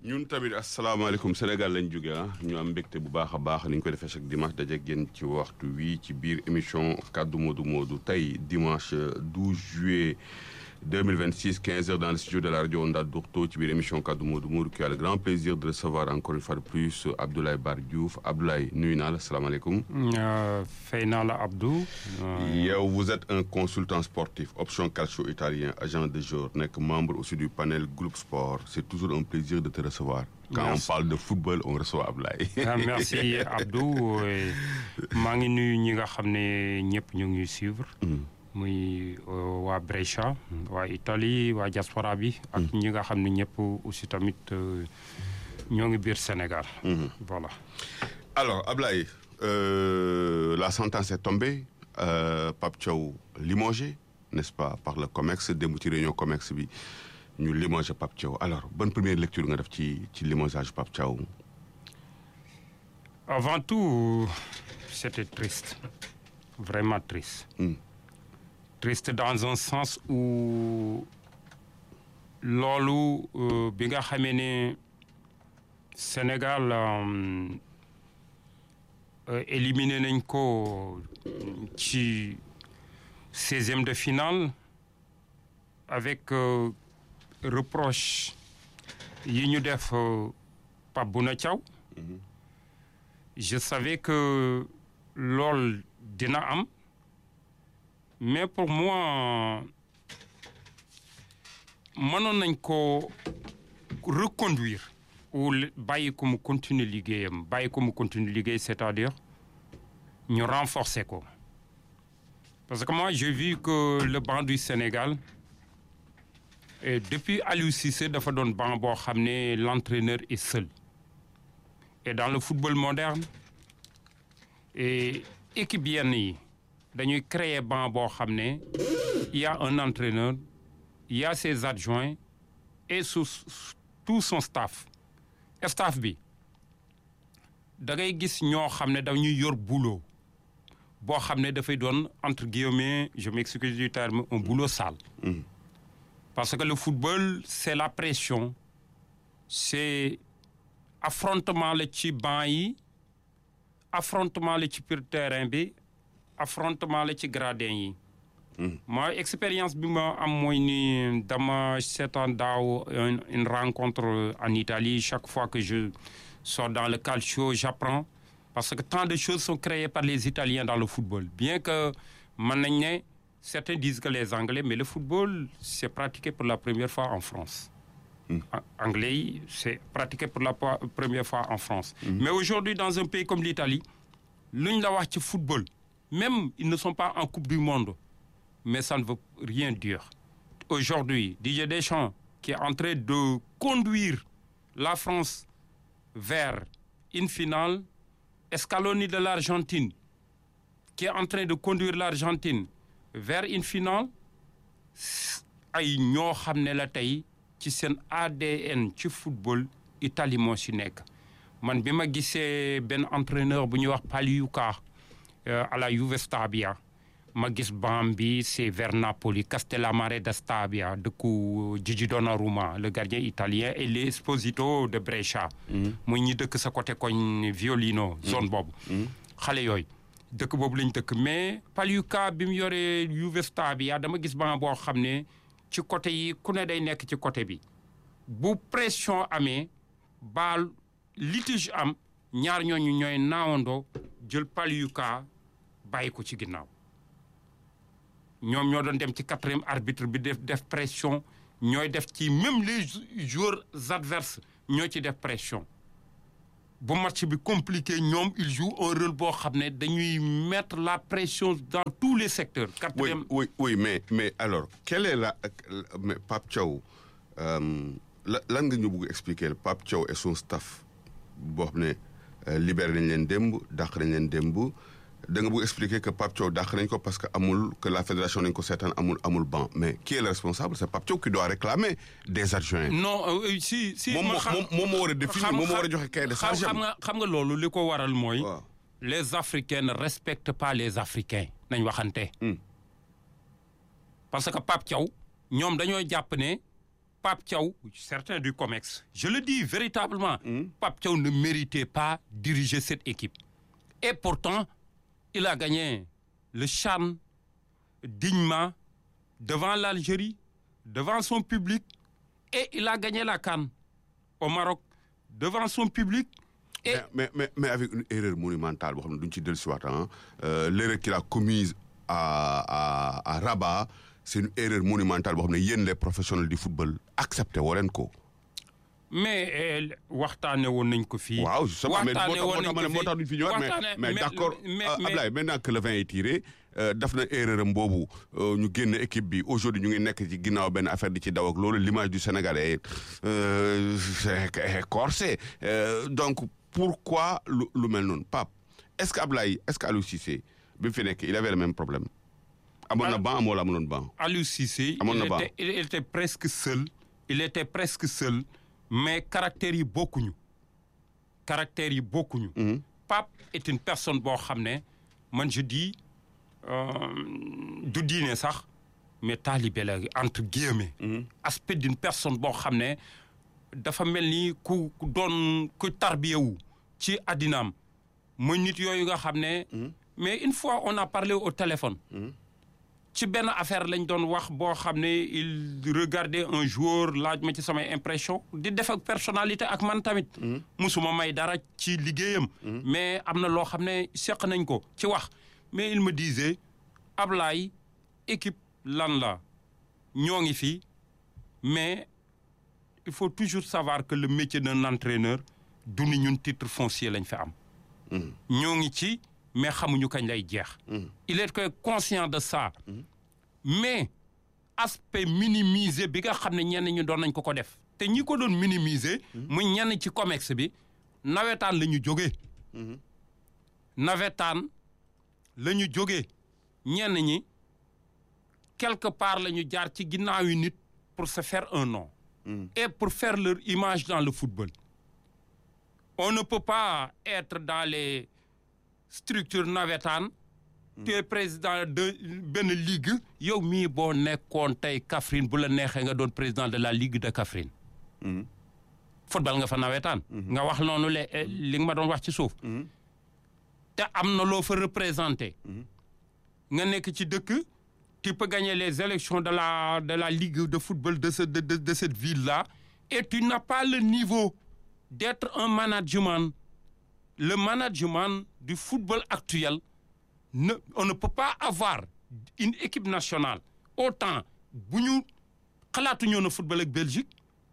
ñun tamit asalaamaaleykum Sénégal lañ jóge ah ñu am mbégte bu baax a baax ni ñu ko defee chaque dimanche daje génn ci waxtu wi ci biir émission kaddu Modou Modou tey dimanche 12 juillet 2026 15 heures dans le studio de la radio Onda Dourto ci biir émission kaddu Modou Modou qui a le grand plaisir de recevoir encore une fois de plus Abdoulaye Bar Diouf Abdoulaye nuyu naa la asalaamaaleykum. fay naa la Abdou. yow vous êtes un consultant sportif option calcio italien agent de jour nekk membre aussi du panel groupe sport c'est toujours un plaisir de te recevoir. quand Merci. on parle de football on reçoit Abdoulaye. Ah, merci Abdou et maa ngi nuyu ñi nga xam ne ñëpp ñu ngi suivre. muy euh, waa Brescia waa Italie waa diaspora bi. ak ñi nga xam ne ñëpp aussi tamit euh, ñoo ngi biir Sénégal. voilà. Alors, Ablaye, euh, la sentence est tombée. Euh, Pape Thiaw limogé, n'est-ce pas, par le COMEX, démb ci réunion COMEX bi ñu limogé Pape Thiaw. Alors, bonne première lecture nga def ci ci limogeage Pape Thiaw. Avant tout, c'était triste. Vraiment triste. Mm. Triste dans un sens où loolu euh, bi nga xamee ne Sénégal euh, euh, éliminé nañ ko ci seizième de finale avec euh, reproche yi ñu def euh, Pape Bouna Thiaw je savais que loolu dina am mais pour moi mënoon nañ ko reconduire ou le- bàyyi ko mu continuer liggéeyam bàyyi ko mu continuer liggéey c'est-à-dire ñu renforcer ko parce que moi j'ai vu que le banc du Sénégal et depuis Aliou Cissé dafa doon banc boo xam ne l'entraîneur est seul et dans le football moderne et équipe yenn yi dañuy créer banc boo xam ne il y a un entraîneur il y a ses adjoints et sous tout son staff staff bi da ngay gis ñoo xam ne dañuy yor boulot boo xam ne dafay doon entre guillemets je m'excuse du terme un boulot sale parce que le football c'est la pression c'est affrontement la ci banc yi affrontement la ci biir terrain bi affrontement la ci gradin yi moi expérience bi ma am mooy ni dama seetaan daaw une une rencontre en Italie chaque fois que je sors dans le calcio j'apprends parce que tant de choses sont créées par les Italiens dans le football bien que mën nañ ne certains disent que les Anglais mais le football c'est pratiqué pour la première fois en France A- anglais yi c'est pratiqué pour la po- première fois en France mais aujourd'hui dans un pays comme l'Italie lu ñu la wax ci football même ils ne sont pas en Coupe du Monde mais ça ne veut rien dire aujourd'hui Didier Deschamps qui est en train de conduire la France vers une finale Scaloni de l'Argentine qui est en train de conduire l'Argentine vers une finale ay ñoo xam ne la tey ci seen ADN ci football Italie moo si nekk man bi ma gisee benn entraîneur bu ñuy wax Pagliuca euh, à la Juve Stabia ma gis banc bi c'est vers Napoli Castellammare da Stabia dëkku Gigi Donnarumma le gardien italien et l'Esposito de Brescia muy ñi dëkk sa côté koñ Violino zone boobu xale yooyu dëkk boobu lañ dëkk mais Pagliuca bi mu yoree Juve Stabia dama gis banc boo xam ne ci côté yi ku ne day nekk ci côté bi bu pression amee baal litige am ñaar ñooñu ñooy naawandoo jël Pagliuca bàyyi ko ci ginnaaw ñoom ñoo doon dem ci quatrième arbitre bi def def pression ñooy def ci même les joueurs adverses ñoo ci def pression bu match bi compliqué ñoom ils jouent un rôle boo xam ne dañuy mettre la pression dans tous les secteurs. Oui, quatrième oui, oui, mais, mais alors, quelle est la. Mais Pape Thiaw, euh, la- lan nga ñu bëgg expliquer Pape Thiaw et son staff boo xam ne euh, libéré nañ leen démb dàq nañ leen démb da nga bëgg expliquer que Pape Thiaw dàq nañ ko parce que amul que la fédération nañ ko seetaan amul amul banc mais qui est le responsable c'est Pape Thiaw qui doit réclamer des adjoints. non euh, si si. moom ma moo xam- moom moom moo war a définir xam- moom moo war a xam- joxe cahier de xam charge xam am. nga xam nga loolu li ko waral mooy. waaw les Africains ne respectent pas les Africains nañ waxante. Hmm. parce que Pape Thiaw ñoom dañoo jàpp ne Pape Thiaw certains du COMEX je le dis véritablement Pape Thiaw ne méritait pas diriger cette équipe et pourtant il a gagné le CHAN dignement devant l'Algérie devant son public et il a gagné la CAN au Maroc devant son public et mais mais mais avec une erreur monumentale boo xam ne duñ ci dellusiwaat ah l'erreur qu'il a commise à à à Rabat c'est une erreur monumentale boo xam ne yéen les professionnels du football accepté woo leen ko. mais waxtaane woon nañ ko fii. waaw justement mais waxtaane woon nañ ko moo tax duñ fi ñëwaat mais waxtaane- mais mais- d'accord mais- euh, mais- Ablaye maintenant que le vin est tiré euh, daf na erreur am boobu euh, ñu génn équipe bi aujourd'hui ñu ngi nekk ci ginnaaw benn affaire di ci daw ak loolu l'image du Sénégalais est euh, c'est est corsé Euh, donc pourquoi lu lu mel noonu Pape est-ce que Ablaye est-ce que Aliou Cissé bi mu fi nekk il avait le même problème amoon na Ah. banc amoo la amoon banc Aliou Cissé Amoon na il baax. était, il était presque seul il était presque seul mais caractère yi bokkuñu caractère yi bokkuñu Pape est une personne boo xam ne man je dis euh, du diine sax mais taalibe la entre guillemets aspect d'une personne boo xam ne dafa mel ni ku ku doon ku tarbiyewu ci addinaam mooy nit yooyu nga xam ne mais une fois on a parlé au téléphone ci benn affaire lañ doon wax boo xam ne il regardait un joueur laaj ma ci samay impression di def ak personnalité ak man tamit musuma may dara ci liggéeyam mais am na loo xam ne seq nañ ko ci wax mais il me disait Ablaye équipe lan la ñoo ngi fi mais il faut toujours savoir que le métier d'un entraîneur du ni ñun titre foncier lañ fi am ñoo ngi ci mais xamuñu kañ lay jeex il est que conscient de ça mais aspect minimisé bi nga xam ne ñenn ñu doon nañ ko ko def te ñi ko doon minimiser mu ñenn ci comex bi nawetaan la ñu jógee nawetaan la ñu jógee ñenn ñi quelque part la ñu jaar ci ginnaaw yi nit pour se faire un nom et pour faire leur image dans le football on ne peut pas être dans les structures nawetaan tu es président de benn ligue yow mii boo nekkoon tey Kaffrine bu la neexee nga doon président de la ligue de Kaffrine football nga fa nawetaan nga wax noonu le li nga ma doon wax ci suuf te am na loo fa représenté nga nekk ci dëkk tu peux gagner les élections de la de la ligue de football de ce de de, de cette ville là et tu n'as pas le niveau d'être un management le management du football actuel ne on ne peut pas avoir une équipe nationale autant bu ñu xalaatuñu woon a football ak Belgique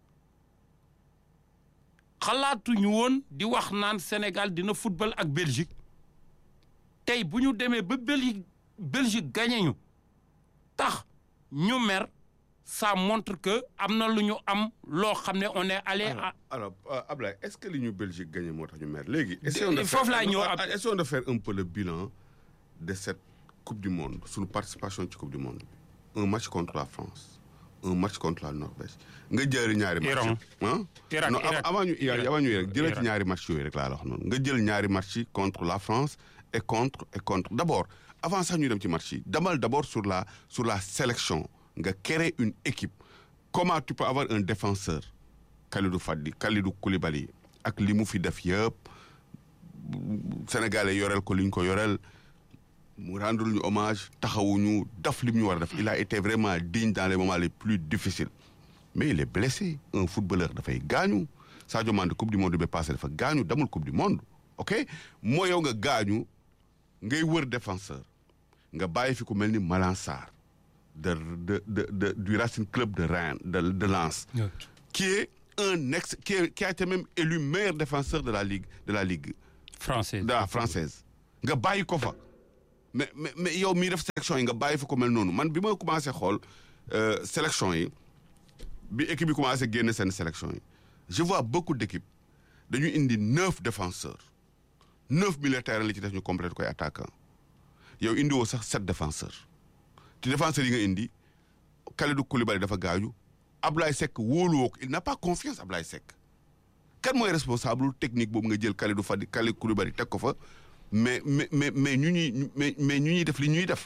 xalaatuñu woon di wax naan Sénégal dina football ak Belgique tey bu ñu demee ba Belgique Belgique gagné ñu tax ñu mer ça montre que am na lu ñu am loo xam ne on est allé à alors euh, Ablaye est-ce que li ñu Belgique gagné moo tax ñu mer léegi. De- essayons de foofu faire- laay ñëw ab- essayons de faire un peu le bilan de cette coupe du monde suñu participation ci coupe du monde bi un match contre la France un match contre la Norvège nga jël ñaari match Iran. ah Irak, non Irak. avant ñu Irak Irak. avant ñu Irak jëlal ci Irak. ñaari match yooyu rek laa la wax noonu nga jël ñaari match yi contre la France et contre et contre d'abord avant sax ñu dem ci match yi demal d'abord sur la sur la sélection nga créer une équipe comment tu peux avoir un défenseur Kalidou Fadi Kalidou Koulibaly ak li mu fi def yëpp Sénégalais yoreel ko li ñu ko yoreel mu rendre ñu hommage taxawuñu daf li mu ñu war a def il a été vraiment digne dans les moments les plus difficiles mais il est blessé un footballeur dafay gaañu Sadio Mané coupe du monde bi passé dafa gaañu demul coupe du monde ok moo yow nga gaañu ngay wër défenseur nga bàyyi fi ku mel ni Malang Sarr de de de de du Racing Club de Rennes de de Lens qui est un ex qui, est- qui a été même élu meilleur défenseur de la ligue de la ligue français de la française nga bàyyi ko fa mais mais mais yow mii def sélection yi nga bàyyi fa ko mel noonu man bi ma commencé xool euh, sélection yi bi équipe bi commencé génne seen sélection yi je vois beaucoup d'équipes dañu indi neuf défenseurs neuf militaires li ci def ñu complète koy attaquant yow indi woo sax sept défenseurs ci défenseurs yi nga indi Kalidou Koulibaly dafa gaañu Ablaye Seck wóoluwoo ko il n'a pas confiance Ablaye Seck kan mooy responsable technique boobu nga jël Kalidou Fadi Kalidou Koulibaly teg ko fa mais mais mais mais ñu ñuy mais mais ñu ñuy def li ñuy def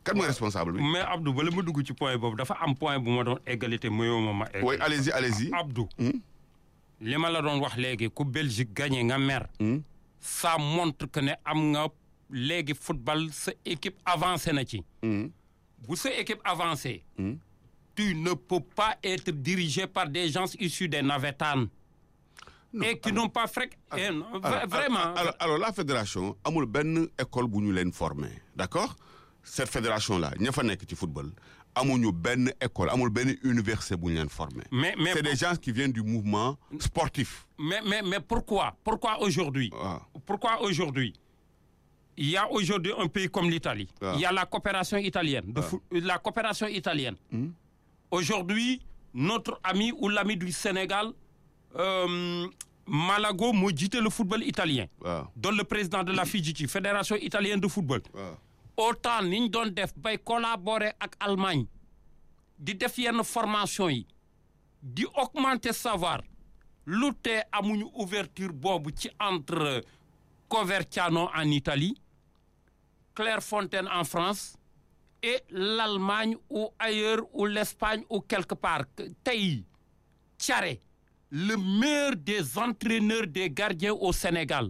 kan mooy responsable bi. mais Abdou bala ma dugg ci point boobu dafa am point bu ma doon égalité mayoo ma ma egg oui allez-y allez-y. Abdou Hmm? li ma la doon wax léegi ku Belgique gagné nga mer Hmm? ça montre que ne am nga léegi football sa équipe avancé na ci Hmm? bu sa équipe avancée Hmm? tu ne peux pas être dirigé par des gens issus des navétanes et qui n'ont pas fréq eh, non, vra- alors, vraiment alors, alors la fédération amul benn école bu ñu leen formé d'accord cette fédération là ña fa nekk ci football amuñu benn école amul benn université bu ñu leen formé. mais mais c'est des gens qui viennent du mouvement sportif. mais mais mais pourquoi pourquoi aujourd'hui waaw pourquoi aujourd'hui il y a aujourd'hui un pays comme l'Italie Ah. il y a la coopération italienne de foot- la coopération italienne aujourd'hui notre ami ou l'ami du Sénégal euh, Malago moo jiite le football italien waaw doon le président de la FIGC fédération italienne de football waaw. autant ni ñu doon def bay collaborer ak Allemagne di def yenn formation yi di augmenter savoir lu tee amuñu ouverture boobu ci entre Coverciano en Italie Clairefontaine en France et l'Allemagne ou ailleurs ou l'Espagne ou quelque part tey Thiaré le meilleur des entraîneurs des gardiens au Sénégal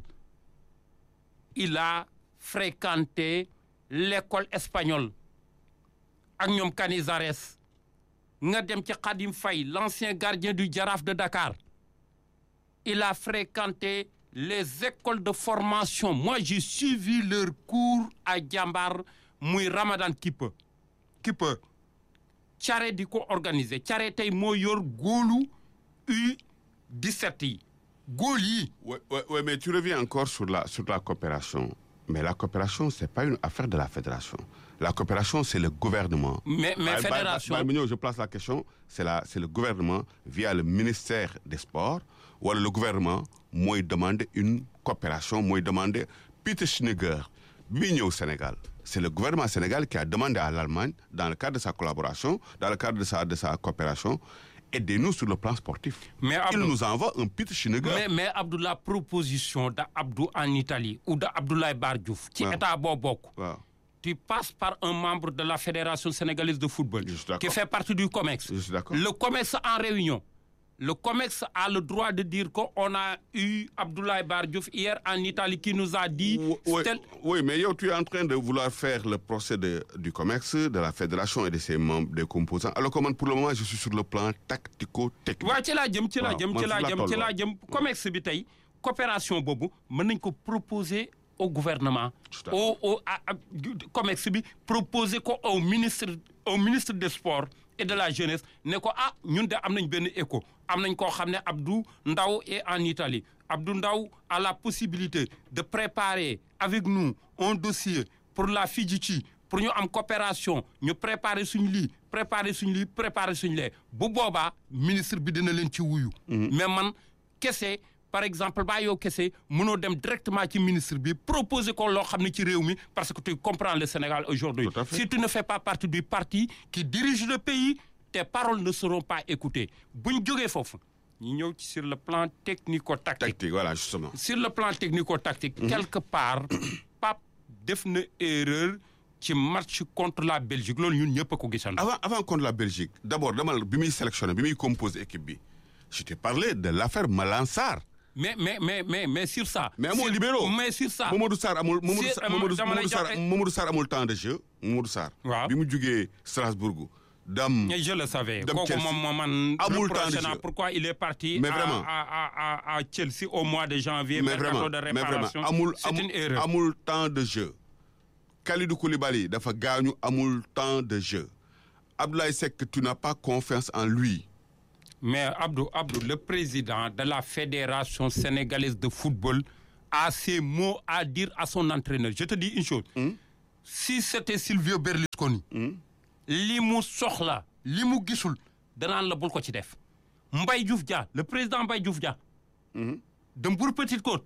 il a fréquenté l'école espagnole ak ñoom Canizares nga dem ci Khadim Faye l'ancien gardien du Jaraaf de Dakar il a fréquenté les écoles de formation moi j'ai suivi leurs cours à Jambar muy Ramadan Kipa Kipa Thiaré di ko organiser Thiaré tey moo yor góolu U17 yi góol yi Ouais, ouais, ouais, mais tu reviens encore sur la, sur la coopération. Mais la coopération, c'est pas une affaire de la fédération. La coopération, c'est le gouvernement. mais mais Bah, bah, fédération bah, bah, Mignon, je place la question. C'est la- c'est le gouvernement, via le ministère des Sports, ou le gouvernement, moi, il demande une coopération, moi, il demande Peter Schneider, Mignon au Sénégal. C'est le gouvernement sénégal qui a demandé à l'Allemagne, dans le cadre de sa collaboration, dans le cadre de sa, de sa coopération, aidez-nous sur le plan sportif. Mais Il Abdou- nous envoie un Peter Schneider. mais mais Abdou la proposition de Abdou en Italie ou de Abdoulaye Bar Diouf ci waaw. état boo bokk Waaw. tu passes par un membre de la fédération sénégalaise de football Je suis d'accord. qui fait partie du COMEX Je suis d'accord. le COMEX en réunion le COMEX a le droit de dire qu'on a eu Abdoulaye Bar Diouf hier en Italie qui nous a dit Oui, tel- oui, mais yo, tu es en train de vouloir faire le procès de- du COMEX, de la fédération et de ses membres, des composants. Alors, comment pour le moment, je suis sur le plan tactico-technique. waaw ci laa jëm ci laa waaw, jëm man ci laa fu laa jëm toll, ci laa waaw. jëm COMEX bi tey coopération boobu mën nañ ko proposer au gouvernement Je suis d'accord. au au à- à- COMEX bi proposer ko au ministre au ministre des sports et de la jeunesse ne ko ah ñun de am nañ benn écho am nañ koo xam ne Abdou Ndaw est en Italie Abdou Ndaw a la possibilité de préparer avec nous un dossier pour la FIGC pour ñu am coopération ñu préparer suñu lii préparer suñu lii préparer suñu lee bu boobaa ministre bi dina leen ci wuyu. mais man kese par exemple baa yow kese mënoo dem directement ci ministre bi proposer ko loo xam ne ci réew mi parce que tu comprends le Sénégal aujourd'hui Tout à fait. si tu ne fais pas partie du parti qui dirige le pays tes paroles ne seront pas écoutées bu ñu jógee foofu ñu ñëw ci sur le plan technico-tactique. Tactique, voilà, justement. sur le plan technico-tactique. quelque part Pape def na erreur ci match contre la Belgique loolu ñun ñëpp a ko gisandoo. Avant, avant contre la Belgique, d'abord, dama bi muy sélectionné, bi muy composé équipe bi, je t'ai parlé de l'affaire Malansar. mais mais mais mais mais sur ça. Mais amul sur- libéraux. mais sur ça. Mamadou Sarr amul Mamadou Si, Sarr euh, Mamadou dama lay Mamadou Sarr joxe- Mamadou Sarr amul temps de jeu Mamadou Sarr. Waaw. bi mu jugee Strasbourg dam Mais je le savais. Dem kooku Chelsea. moom moo man. Amul temps de reproché naa jeu. pourquoi il est parti. Mais à- vraiment. à à à à Chelsea au mois de janvier. mais mercato vraiment de mais vraiment réparation. amul c'est amul une erreur. amul temps de jeu Kalidou Koulibaly dafa gaañu amul temps de jeu Abdoulaye Seck tu n'as pas confiance en lui Mais Abdou, Abdou, le président de la Fédération sénégalaise de football a ses mots à dire à son entraîneur. Je te dis une chose. Si c'était Silvio Berlusconi, li mu soxla, li mu gisul, danaan la bul ko ci def. Mbaye Diouf Dia, le président Mbaye Diouf Dia, de Mbour Petite Côte,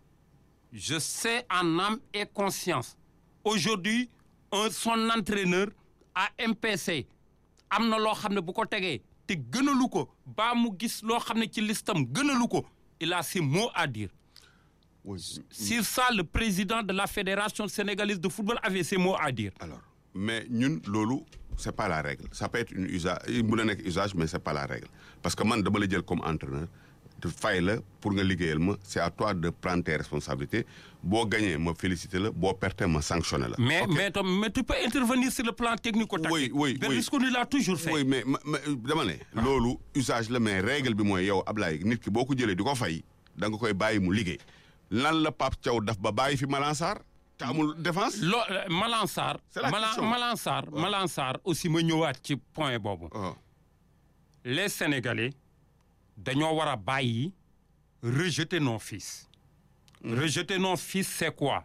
je sais en âme et conscience. Aujourd'hui, un, son entraîneur à MPC am na loo xam ne bu ko tegee te gënalu ko baa mu gis loo xam ne ci listam gënalu ko il a ses mots à dire. oui. Sur ça, le président de la Fédération sénégalaise de football avait ses mots à dire. alors mais ñun loolu c'est pas la règle ça peut être une usage mun na nekk usage mais c'est pas la règle parce que man dama la jël comme entraîneur te fay la pour nga liggéeyal ma c'est à toi de prendre tes responsabilités boo gagné ma féliciter la boo perte ma sanctionner la. Mais, Ok. mais, Tom, mais tu peux intervenir sur le plan technico-tactique. Oui, oui, oui. Berlusconi l'a toujours fait. oui mais ma- ma- dama ne. loolu usage la mais règle bi mooy yow Ablaye nit ki boo ko jëlee di ko fay da nga koy bàyyi mu liggéey lan la Pape Thiaw daf ba bàyyi fi Malang Sarr te amul défense. Lo, euh, Malang Sarr, C'est la Malang, question. Malang Sarr, Malang Sarr aussi ma ñëwaat ci point boobu. Oh. Les Sénégalais dañoo war a bàyyi rejeter nos fils. Rejeter nos fils c'est quoi?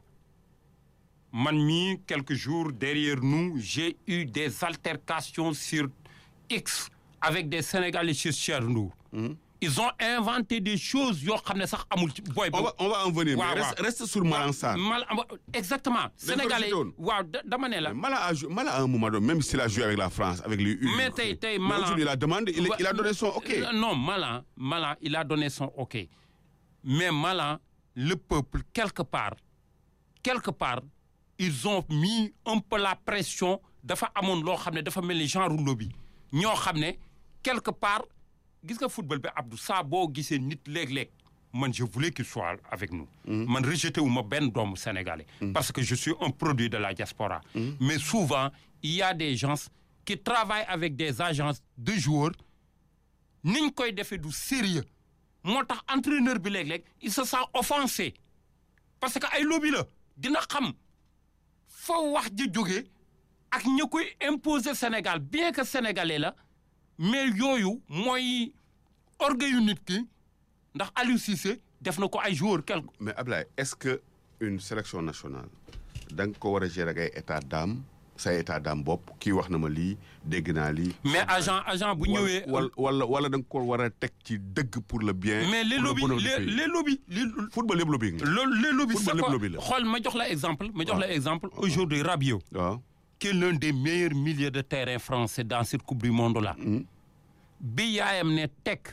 Man mii quelques jours derrière nous j'ai eu des altercations sur X avec des Sénégalais sur Chernow. Ils ont inventé des choses yoo xam ne sax amul ci boy on va on va en venir. Waaw, mais reste, waaw. reste sur Malang Sarr. Mal exactement. Sénégalais rejeté woon. waaw da- dama ne la. Malang a joué Malang à un moment donné même s'il a joué avec la France avec les U. Mais tey tey Mais Malang aujourd'hui, il a demandé il, il a donné son OK. Euh, Non Malang Malang il a donné son OK mais Malang le peuple quelque part quelque part ils ont mis un peu la pression dafa amoon loo xam ne dafa mel ni genre lobby ñoo xam ne quelque part gis nga football bi Abdou saa boo gisee nit léeg-léeg man je voulais qu'il soit avec nous. man rejeté wu ma benn doomu sénégalais. parce que je suis un produit de la diaspora. mais souvent il y a des gens qui travaillent avec des agences de joueurs niñ koy defee du sérieux moo tax entraîneur bi léeg-léeg il se sent offensé parce que ay lobby la dina xam foo wax ji jógee ak ña koy imposer Sénégal bien que sénégalais la mais yooyu mooy orgueil yu nit ki ndax Aliou Cissé def na ko ay joueurs quelque mais Ablaye est-ce que une sélection nationale da nga ko war a gérer ak ay état d'âme say état d'âme bopp kii wax na ma lii dégg naa lii. mais agent agent bu ñëwee. wala wala wala da nga ko war a teg ci dëgg pour le bien. mais les pour le lobbies bonheur du les pays. les lobbies les football yëpp lobby nga. loolu les lobbies Football c'est lépp quoi lobby la. xool ma jox la exemple ma jox la exemple aujourd'hui Rabiot waaw. qui est l'un des meilleurs milieux de terrain français dans cette coupe du monde là bi yaayam ne teg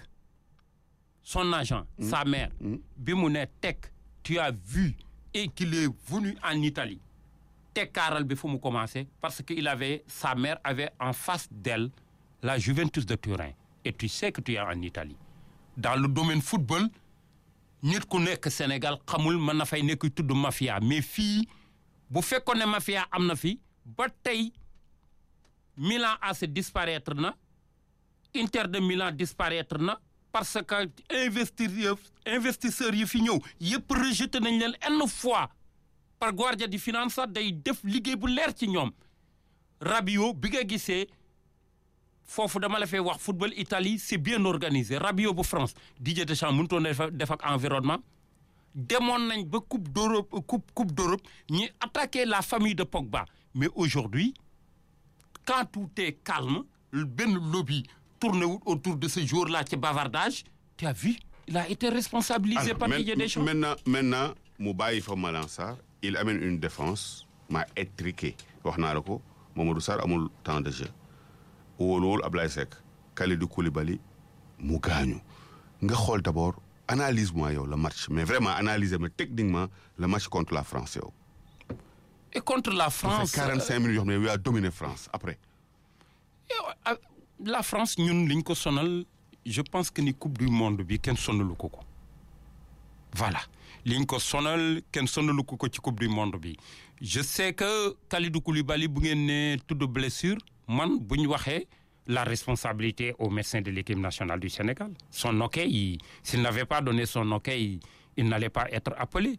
son agent sa mère bi mu ne teg tu as vu et qu'il est venu en Italie tekkaaral bi fu mu commencé parce que il avait sa mère avait en face d'elle la Juventus de Turin et tu sais que tu es en Italie dans le domaine football nit ku nekk Sénégal xamul mën na fay nekk tudd mafia mais fii bu fekkoon ne mafia am na fi ba tey Milan AC disparaître na Inter de Milan disparaître na parce que investisseurs investisseurs yi fi ñëw yëpp rejeté nañ leen une fois par Guardia di Finanza day def liggéey bu leer ci ñoom Rabiot bi nga gisee foofu dama la fay wax football Italie c'est bien organisé Rabiot bu France Didier Deschamps mënutoon def def ak environnement demoon nañ ba coupe d'Europe coupe coupe d'Europe ñi attaqué la famille de Pogba mais aujourd'hui quand tout est calme benn lobby tourné wut autour de ce jour-là ci bavardage tu as vu il a été responsabilisé Alors, par main- Didier Deschamps maintenant maintenant mu bàyyi fa Malang Sarr il amène une défense ma étriquée wax naa la ko Mamadou Sarr amul temps de jeu wóoluwul Ablaye Seck Kalidou Koulibaly mu gaañu nga xool d'abord analyse moi yow le match mais vraiment analyser ma techniquement le match contre la France yow. et contre la ça France fait 45 minutes yoo xam ne yow yaa dominé France après. euh, la France ñun liñ ko sonal je pense que ni coupe du monde bi kenn sonalu ko ko voilà liñ ko sonal kenn sonalu ko ko ci coupe du monde bi je sais que Kalidou Koulibaly bu ngeen ne tudd blessure man bu ñu waxee la responsabilité au médecin de l'équipe nationale du Sénégal son OK il- s'il n'avait pas donné son OK il, il n'allait pas être appelé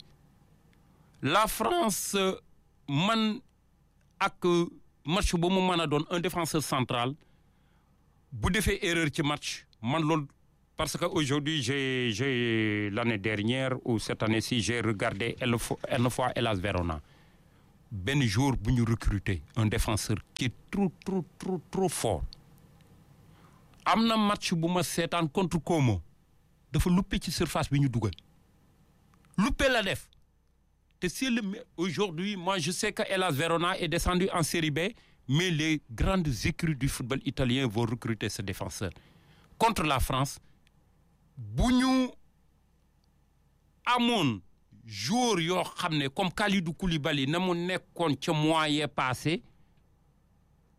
la France euh, man ak euh, match bu mu mën a doon un défenseur central bu defee erreur ci match man loolu parce que aujourd'hui j'ai j'ai l'année dernière ou cette année-ci j'ai regardé une fois une fois Hellas Verona benn jour bu ñu recruter un défenseur qui est trop trop trop trop fort am na match bu ma seetaan contre Como dafa luppe ci surface bi ñu dugal luppe la def te c'est le me- aujourd'hui moi je sais que Hellas Verona est descendu en Série B mais les grandes écuries du football italien vont recruter ce défenseur contre la France bu ñu amoon joueur yoo xam ne comme Kalidou Koulibaly na mu nekkoon ca mois yee passé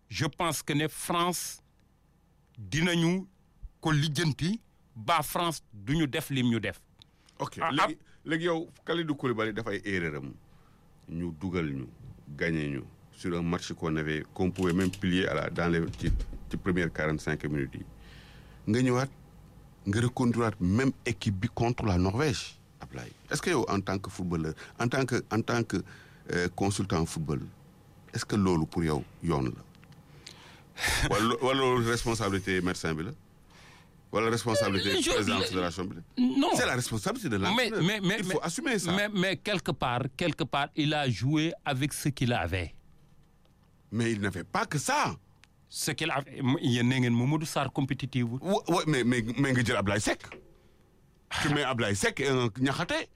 je pense que ne France dinañu ko lijjanti ba France duñu def lim ñu def. ok Ah, léegi léegi yow Kalidou Koulibaly dafay erreur am ñu dugal ñu gagné ñu sur un match qu'on avait qu'on pouvait même plier à la dans les ci ci première quarante cinq minutes yi nga ñëwaat nga reconduiraat même équipe bi contre la Norvège Ablaye est-ce que yow en tant que footballeur en tant que en tant que euh, consultant football est-ce que loolu pour yow yoon la wala wala loolu responsabilité médecin bi la wala responsabilité Je- président de fédération bi la non c'est la responsabilité de mais l'entraîneur. mais mais Il faut mais- assumer ça. mais mais quelque part quelque part il a joué avec ce qu'il avait. Mais il n'avait pas que ça. ce qu'il avait yéen ne ngeen Mamadou Sarr compétitif wul. Ouais, ouais, mais mais mais nga jël Ablaye Seck. Tu mets Ablaye Seck et un Niakhaté.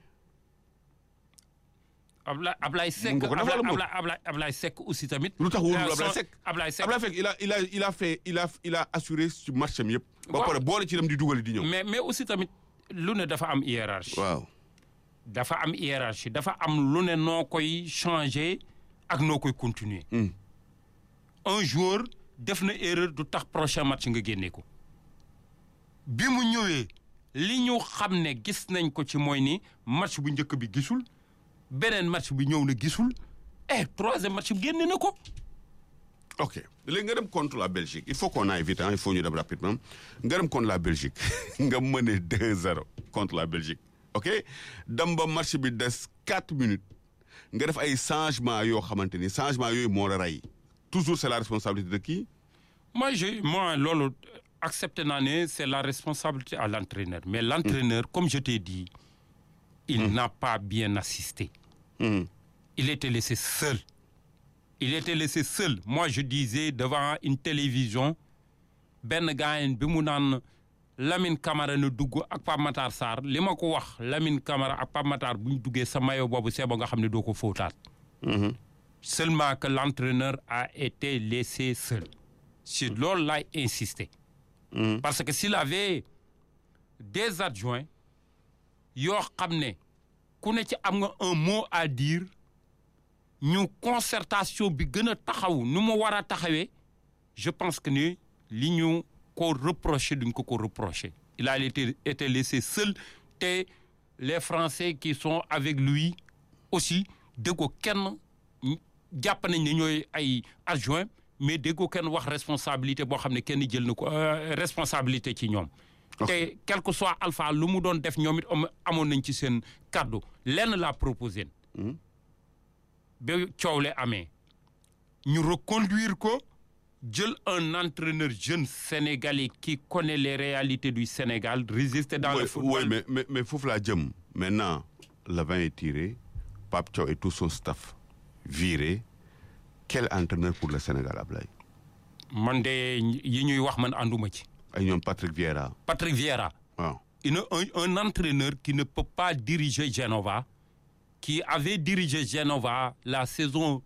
Ablaye Ablaye Seck Mun nga ko defal Ablaye moom. Ablaye Ablaye Ablaye Seck aussi tamit. lu tax wóorul Euh, Ablaye son- Seck. Ablaye Seck Ablaye Seck il a il a il a fait il a il a assuré ci match am yëpp. ba Waaw. pare boole ci dem di dugal di ñëw. mais mais aussi tamit lu ne dafa am hiérarchie. waaw. dafa am hiérarchie dafa am lu ne noo koy changer ak noo koy continuer. Hmm. un joueur def na erreur du tax prochain match nga génne ko. bi mu ñëwee li ñu xam ne gis nañ ko ci mooy ni match bu njëkk bi gisul beneen match bi ñëw na gisul et troisième match bi génne na ko. ok léegi nga dem contre la Belgique il faut qu'on aille vite hein, il faut ñu dem rapidement nga dem contre la Belgique nga mëne 2-0 contre la Belgique ok dem ba match bi des 4 minutes nga def ay changements yoo xamante ni changements yooyu moo la rey toujours c'est la responsabilité de qui moi je moi loolu accepté naa ne c'est la responsabilité à l'entraîneur mais l'entraîneur comme je t'ai dit il n'a pas bien assisté Mhm. il était laissé seul il était laissé seul moi je disais devant une télévision benn gaayen bi mu naan Lamine Camara na dugg ak Pape Matar Sarr li ma ko wax Lamine Camara ak Pape Matar bu ñu duggee sa maillot boobu c'est ba nga xam ne doo ko fóotaat Mhm. seulement que l'entraîneur a été laissé seul si loolu laay insister Mhm. parce que s'il avait des adjoints yoo xam ne ku ne ci am nga un mot à dire ñu concertation bi gën a taxaw nu mu war a taxawee je pense que ni li ñu ko reproché duñ ko ko reproché il a été été laissé seul te les Français qui sont avec lui aussi déggoo kenn jàpp nañ ne ñooy ay adjoint mais déggoo kenn wax responsabilité boo xam ne kenn jël na ko euh, responsabilité ci ñoom te quel que soit alpha lu mu doon def ñoom it am- amoon nañ ci seen kàddu lenn laa proposé Mhm. ba coow le amee ñu reconduire ko jël un entraîneur jeune sénégalais qui connaît les réalités du Sénégal résister dans Ouais, le football ouais, mais mais mais foofu laa jëm maintenant le vin est tiré Pape Thiaw et tout son staff viré quel entraîneur pour le Sénégal Ablaye man de yi ñuy wax man ànduma ci ay ñoom Patrick Vieira Patrick Vieira waaw une- un, un entraîneur qui ne peut pas diriger Genova, qui avait dirigé Genova la saison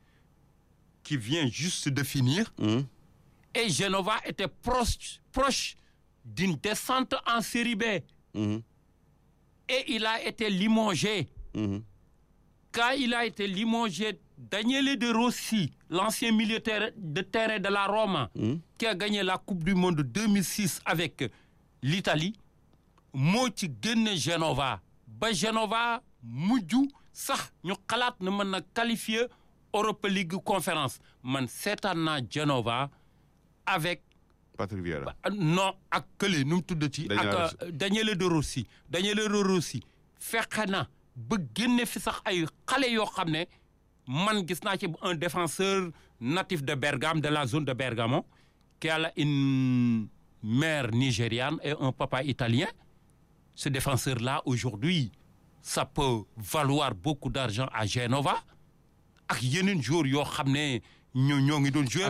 qui vient juste de finir, Mhm. et Genova était proche, proche d'une descente en série B. Mhm. Et il a été limogé. Mhm. Quand il a été limogé, Daniele De Rossi, l'ancien militaire de terrain de la Roma, Mhm. qui a gagné la Coupe du Monde 2006 avec l'Italie, moo ci génne Genova ba Genova mujj sax ñu xalaat na mën na qualifier Europa League conférence man seetaan naa Genova avec Patrick Vieira non ak kële nu mu tuddati Daniele ak euh, Daniele De Rossi Daniele De Rossi fexe na ba génne fi sax ay xale yoo xam ne man gis naa ci un défenseur natif de Bergame de la zone de Bergamo qui a une mère nigériane et un papa italien ce défenseur-là aujourd'hui ça peut valoir beaucoup d'argent à Genova ak yeneen joueurs yoo xam ne ñoo ñoo ngi doon jouer